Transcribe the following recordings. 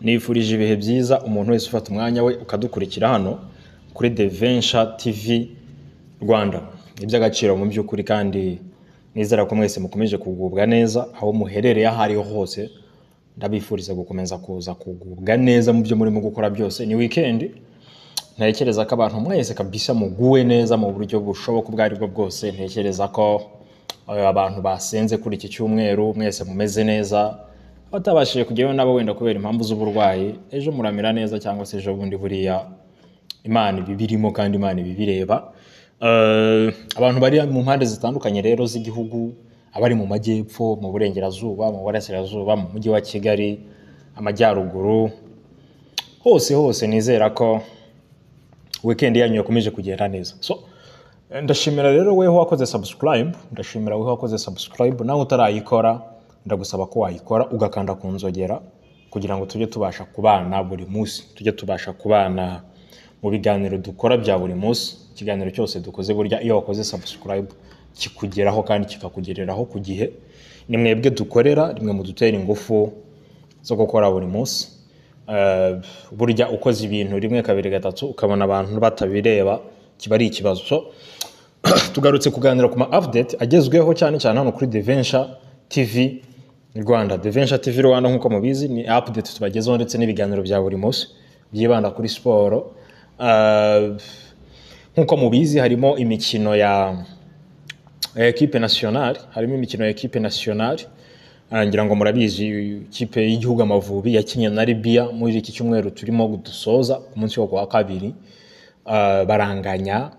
nifurije ibihe byiza umuntu wese ufata umwanya we ukadukurikira hano kuri The Venture TV Rwanda iby'agaciro mu by'ukuri kandi nizera ko mwese mukomeje kugubwa neza aho muherereye aho ariho hose ndabifuriza gukomeza kuza kugubwa neza mu byo murimo gukora byose ni weekend ntekereza ko abantu mwese kabisa muguwe neza mu buryo bushoboka ubwo ari bwo bwose ntekereza ko eh, abantu basenze kuri iki cyumweru mwese mumeze neza batabashije kujyayo nabo wenda kubera impamvu z'uburwayi ejo muramira neza cyangwa se ejo bundi buriya imana ibibirimo kandi imana ibibireba Eh, abantu bari mu mpande zitandukanye rero z'igihugu abari mu majyepfo mu burengerazuba mu burasirazuba mu mujyi wa kigali amajyaruguru hose hose nizera ko weekend yanyu yakomeje kugenda neza so eh, ndashimira rero weho wakoze subscribe ndashimira weho wakoze subscribe nawe utarayikora ndagusaba ko wayikora ugakanda ku nzogera kugira ngo tujye tubasha kubana buri munsi tujye tubasha kubana mu biganiro dukora bya buri munsi ikiganiro cyose dukoze burya iyo wakoze subscribe kikugeraho kandi kikakugereraho ku gihe ni mwebwe dukorera rimwe mu dutera ingufu zo gukora buri munsi Eh, burya ukoze ibintu rimwe kabiri gatatu ukabona abantu batabireba kiba ari ikibazo so tugarutse kuganira ku ma update agezweho cyane cyane hano kuri The Venture TV Rwanda The Venture TV Rwanda nk'uko mubizi ni update tubagezaho ndetse n'ibiganiro bya buri munsi byibanda kuri siporo Eh, nk'uko mubizi harimo imikino ya ya ekipe nasiyonari harimo imikino ya ekipe nasiyonari Ah, ngira ngo murabizi ikipe y'igihugu amavubi yakinnye na libiya muri iki cyumweru turimo dusoza ku munsi wo kuwa kabiri Ah, baranganya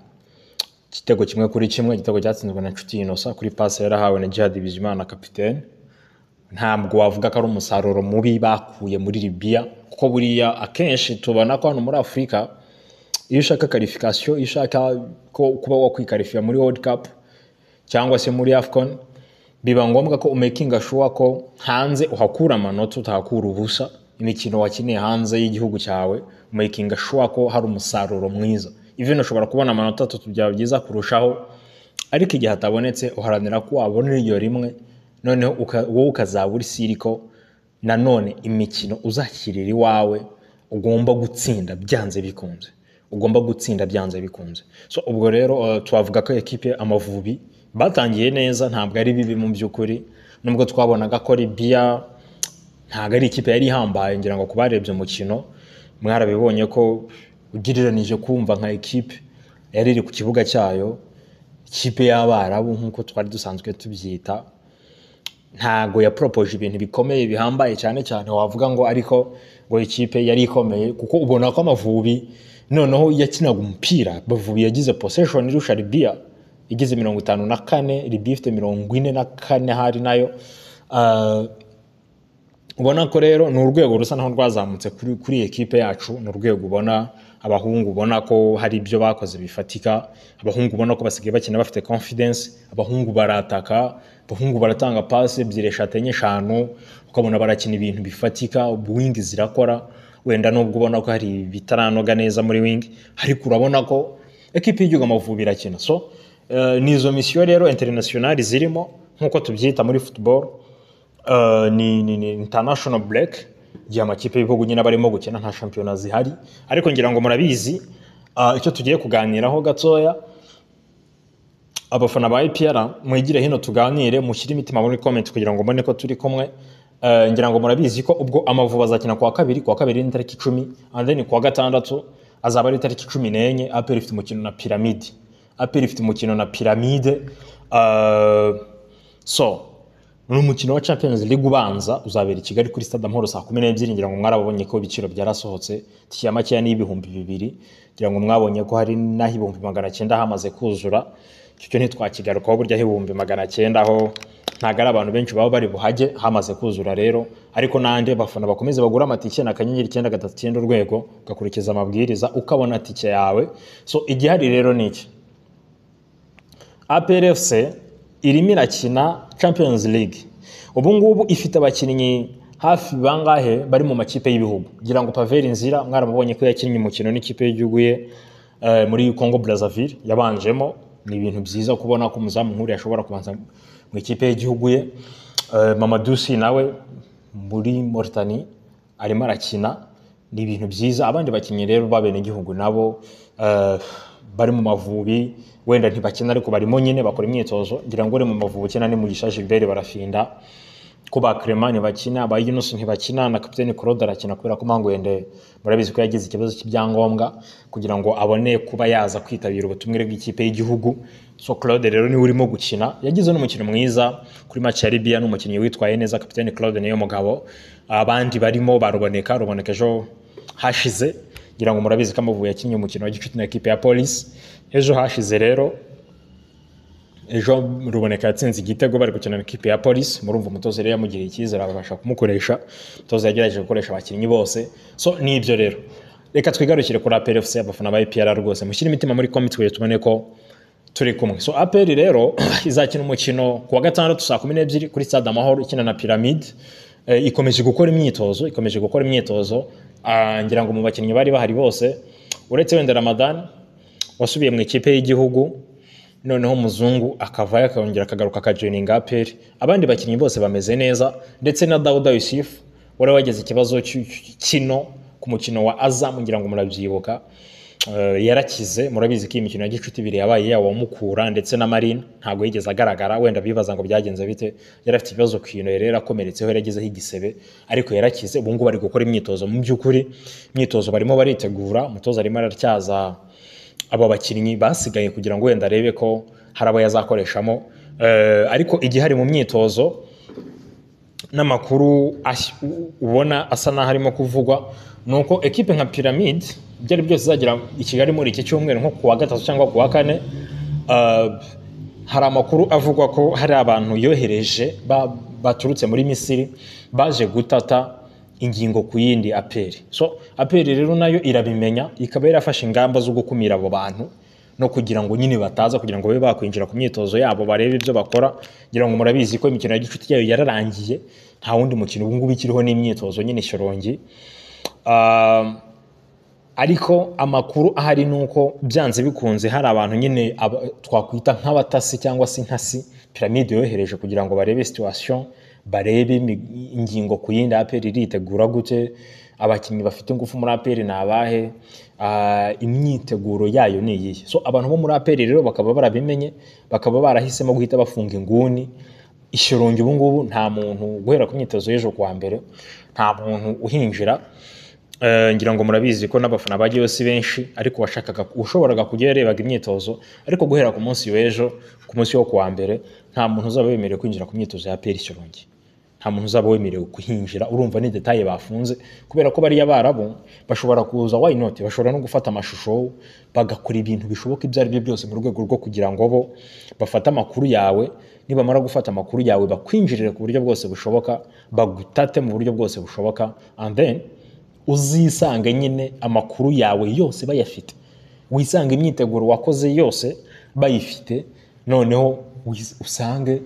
igitego kimwe kuri kimwe igitego cyatsinzwe na nshuti inosa kuri pasi yarahawe na jihad bizimana kapitene ntabwo wavuga ko ari umusaruro mubi bakuye muri libiya kuko buriya akenshi tubona ko hano muri afurika iyo ushaka karifikasiyo iyo ushaka ko- kuba wakwikarifiya muri world cup cyangwa se muri afcon biba ngombwa ko umekinga shuwa ko hanze uhakura amanota utahakura ubusa imikino wakineye hanze y'igihugu cyawe umekinga shuwa ko hari umusaruro mwiza even ushobora kubona amanota atatu byaba byiza kurushaho ariko igihe atabonetse uharanira ko wabona iryo rimwe noneho uka- wowe ukazaba uri siri ko nanone imikino uzakirira iwawe ugomba gutsinda byanze bikunze ugomba gutsinda byanze bikunze so ubwo rero uh, twavuga ko ekipe amavubi batangiye neza ntabwo ari bibi mu by'ukuri nubwo twabonaga ko libiya ntabwo ari ikipe yari ihambaye ngira ngo ku barebye umukino mwarabibonye ko ugereranije kumva nka ekipe yari iri ku kibuga cyayo ikipe y'abarabu nk'uko twari dusanzwe tubyita ntago yaporopoje ibintu bikomeye bihambaye cyane cyane wavuga ngo ariko ngo ikipe yari ikomeye kuko ubona ko amavubi noneho yakinaga umupira bavubi yagize possession irusha libiya igize mirongo itanu na kane libiya ifite mirongo ine na kane hari nayo Ah, ubona ko rero ni urwego rusa naho rwazamutse kuri, kuri iyi ekipe yacu ni urwego ubona abahungu ubona ko hari ibyo bakoze bifatika abahungu ubona ko basigaye bakina bafite confidence abahungu barataka abahungu baratanga pasi ebyiri eshatu enye eshanu ukabona barakina ibintu bifatika wing zirakora wenda nubwo ubona ko hari ibitaranoga neza muri wing ariko urabona ko ekipe y'igihugu amavubi irakina so eh, ni izo misiyo rero internationali zirimo nk'uko tubyita muri football Uh, ni, ni, ni international break igihe amakipe y'ibihugu nyine aba arimo gukina nta shampiyona zihari ariko ngira ngo murabizi uh, icyo tugiye kuganiraho gatoya abafana ba ipr mwigire hino tuganire mushyire imitima muri comment kugira ngo mbone ko turi kumwe Eh, ngira ngo murabizi ko ubwo amavubi azakina kuwa kabiri kuwa kabiri ni tariki icumi and then kuwa gatandatu azaba ari tariki cumi n'enye apr ifite umukino na piramide apr ifite umukino na piramide Eh, so ni umukino wa champions league ubanza uzabera i kigali kuri stade amahoro saa kumi n'ebyiri ngira ngo mwarabonye ko ibiciro byarasohotse tike makeya ni ibihumbi bibiri ngira ngo mwabonye ko hari n'aho ibihumbi magana cyenda hamaze kuzura icyo cyo ntitwakigarukaho burya aho ibihumbi magana cyenda aho ntabwo ari abantu benshi baba bari buhajye hamaze kuzura rero ariko n'andi abafana bakomeze bagura amatike na kanyenyeri icyenda gatatu icyenda urwego ugakurikiza amabwiriza ukabona tike yawe so igihari rero ni iki APRFC irimo irakina Champions League. Ubu ngubu ifite abakinnyi hafi bangahe bari mu makipe y'ibihugu. Ngira ngo Pavel Nzira mwaramubonye ko yakinnye umukino n'ikipe y'igihugu ye eh, muri Congo Brazzaville yabanjemo. Ni ibintu byiza kubona ko umuzamu nkuru yashobora kubanza mu ikipe y'igihugu ye. Eh, Mamadou Si nawe muri Mauritanie arimo arakina ni ibintu byiza abandi bakinnyi rero b'abenegihugu nabo eh, bari mu mavubi wenda ntibakina ariko barimo nyine bakora imyitozo ngira ngo uri mu mavubi ukina ni mugisha gilbert barafinda ko ba Clement ntibakina ba Yunus ntibakina na kapiteni Claude arakina kubera ko Mangwende murabizi ko yagize ikibazo cy'ibyangombwa kugira ngo abone kuba yaza kwitabira ubutumire bw'ikipe y'igihugu so Claude rero niwe urimo gukina yagize n'umukino mwiza kuri match ya Libya n'umukinnyi witwaye neza kapiteni Claude niyo mugabo abandi barimo baruboneka ruboneka ejo hashize ngira ngo murabizi ko Amavubi yakinnye umukino wa gicuti na ekipe ya Police ejo hashize rero ejo ruboneka yatsinze igitego bari gukina na ikipe ya polisi murumva umutoza rero yamugiriye icyizere abasha kumukoresha umutoza yagerageje gukoresha abakinnyi bose so ni ibyo rero reka twigarukire kuri aperi efuse abafana ba epr rwose mushyire imitima muri komi twe tubone ko turi kumwe so aperi rero izakina umukino ku wa gatandatu saa kumi n'ebyiri kuri stade amahoro ikina na piramide Eh, ikomeje gukora imyitozo ikomeje gukora imyitozo Ah, ngira ngo mu bakinnyi bari bahari bose uretse wenda ramadan wasubiye mu ikipe y'igihugu noneho umuzungu akavayo akongera akagaruka akajoyininga aperi abandi bakinnyi bose bameze neza ndetse na dawuda yusufu wari wagize ikibazo cy'u- kino ku mukino wa azamu ngira ngo murabyibuka Eh, yarakize murabizi ko iyi mikino ya gicuti ibiri yabaye yawa mukura ndetse na marine ntabwo yigeze agaragara wenda bibaza ngo byagenze bite yari afite ikibazo ku ino yari yarakomeretseho yari agezeho igisebe ariko yarakize ubu ngubu ari gukora imyitozo mu by'ukuri imyitozo barimo baritegura umutoza arimo aratyaza abo bakinnyi basigaye kugira ngo wenda arebe ko hari abo yazakoreshamo Eh, ariko igihe ari mu myitozo n'amakuru ash- u- ubona asa n'aho arimo kuvugwa ni uko ekipe nka piramide ibyo ari byose izagera i kigali muri iki cyumweru nko ku wa gatatu cyangwa ku wa kane eh, hari amakuru avugwa ko hari abantu yohereje ba- baturutse muri misiri baje gutata ingingo ku yindi aperi so aperi rero nayo irabimenya ikaba yarafashe ingamba zo gukumira abo bantu no kugira ngo nyine bataza kugira ngo babe bakwinjira ku myitozo yabo barebe ibyo bakora ngira ngo murabizi ko imikino ya gicuti yayo yararangiye nta wundi mukino ubu ngubu ikiriho n'imyitozo nyine shyorongi Ah, ariko amakuru ahari ni uko byanze bikunze hari abantu nyine aba- twakwita nk'abatasi cyangwa se intasi piramide yohereje kugira ngo barebe situation barebe imi- ingingo ku yindi aperi iritegura gute abakinnyi bafite ingufu muri aperi ni abahe ah, imyiteguro yayo ni iyihe so abantu bo muri aperi rero bakaba barabimenye bakaba barahisemo guhita bafunga inguni ishirungi ubu ngubu nta muntu guhera ku myitozo y'ejo kuwa mbere nta muntu uhinjira Eh, ngira ngo murabizi ko n'abafana bagiyeho si benshi ariko washakaga ushoboraga kujya yarebaga imyitozo ariko guhera ku munsi w'ejo ku munsi wo kuwa mbere nta muntu uzaba wemerewe kwinjira ku myitozo ya peri shirungi nta muntu uzaba wemerewe kuhinjira urumva ni detaye bafunze kubera ko bariya barabu bashobora kuza wayinoti bashobora no gufata amashusho bagakora ibintu bishoboka ibyo ari byo byose mu rwego rwo kugira ngo bo bafate amakuru yawe nibamara gufata amakuru yawe bakwinjirire ku buryo bwose bushoboka bagutate mu buryo bwose bushoboka and then uzisanga nyine amakuru yawe yose bayafite wisanga imyiteguro wakoze yose bayifite noneho wis- usange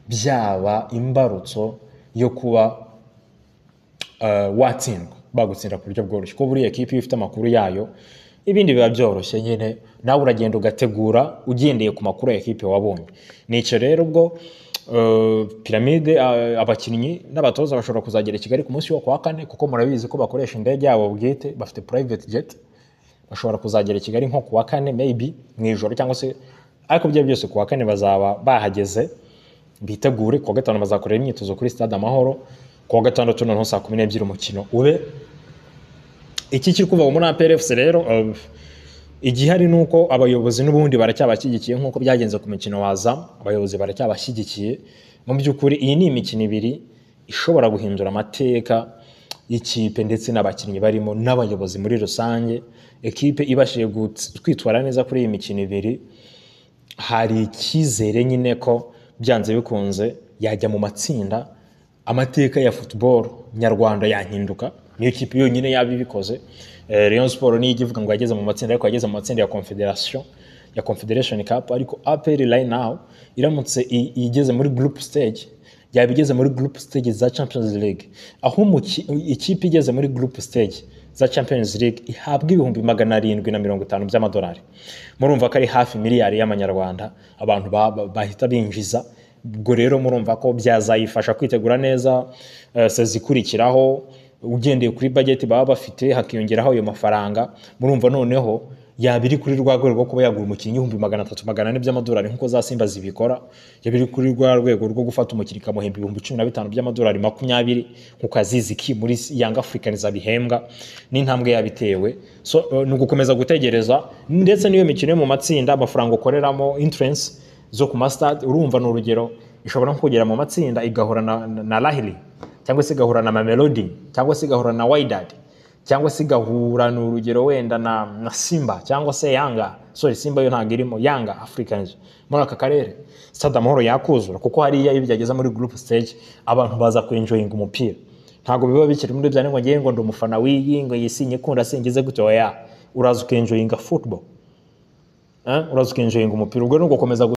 byaba imbarutso yo kuba eh, watsindwa bagutsinda ku buryo bworoshye ko buriya ekipa iyo ifite amakuru yayo ibindi biba byoroshye nyine nawe uragenda ugategura ugendeye ku makuru ya ekipe wabonye nicyo rero ubwo eh, piramide eh, abakinnyi n'abatoza bashobora kuzagera i kigali ku munsi wo kuwa kane kuko murabizi ko bakoresha indege yabo bwite bafite private jet bashobora kuzagera i kigali nko ku wa kane maybe mu ijoro cyangwa se ariko ibyo byose ku wa kane bazaba bahageze bitegure ku wa gatanu bazakorera imyitozo kuri stade amahoro ku wa gatandatu noneho saa kumi n'ebyiri umukino ube iki kiri kuva muri APRFC rero eh, igihari ni uko abayobozi n'ubundi baracyabashyigikiye nk'uko byagenze ku mukino wa zamu abayobozi baracyabashyigikiye mu by'ukuri iyi ni imikino ibiri ishobora guhindura amateka y'ikipe ndetse n'abakinnyi barimo n'abayobozi muri rusange ekipe ibashije gut- kwitwara neza kuri iyi mikino ibiri hari icyizere nyine ko byanze bikunze yajya mu matsinda amateka ya football nyarwanda yahinduka niyo kipe yonyine yaba ibikoze Eh, rayon sport niyo ijya ivuga ngo yageze mu matsinda ariko yageze mu matsinda ya confederation ya confederation cup ariko apr right now iramutse i- igeze muri group stage yaba igeze muri group stage za champions league aho umuki- ikipe igeze muri group stage za champions league ihabwa ibihumbi magana arindwi na mirongo itanu by'amadolari murumva ko ari hafi miliyari y'amanyarwanda abantu ba- ba- bahita binjiza ubwo rero murumva ko byazayifasha kwitegura neza eh, sezikurikiraho ugendeye kuri bageti baba bafite hakiyongeraho ayo mafaranga murumva noneho yaba iri kuri rwa rwego rwo kuba yagura umukinnyi ibihumbi magana atatu magana ane by'amadolari nk'uko za simba zibikora yaba iri kuri rwa rwego rwo gufata umukinnyi ikamuhemba ibihumbi cumi na bitanu by'amadolari makumyabiri ku kaziziki muri yanga afurikaniza bihembwa n'intambwe yabitewe so eh, ni ugukomeza gutegereza ndetse n'iyo mikino yo mu matsinda amafaranga ukoreramo interensi zo ku masitade urumva ni urugero ishobora nko kugera mu matsinda igahura na, na, na lahiri cyangwa se igahura na mamelodi cyangwa se igahura na wayidadi cyangwa se igahura ni urugero wenda na, na simba cyangwa se yanga sorry simba yo ntabwo irimo yanga africans muri aka karere stade amahoro yakuzura kuko hariya iyo byageze muri group stage abantu baza kuenjoyinga umupira ntabwo biba bikiri muri bya ngo ngewe ngo ndi umufana w'iyi ngo yisinye kunda singize gutyo oya uraza ukenjoyinga football Eh, uraza ukenjoyinga umupira ubwo ni ugukomeza gu-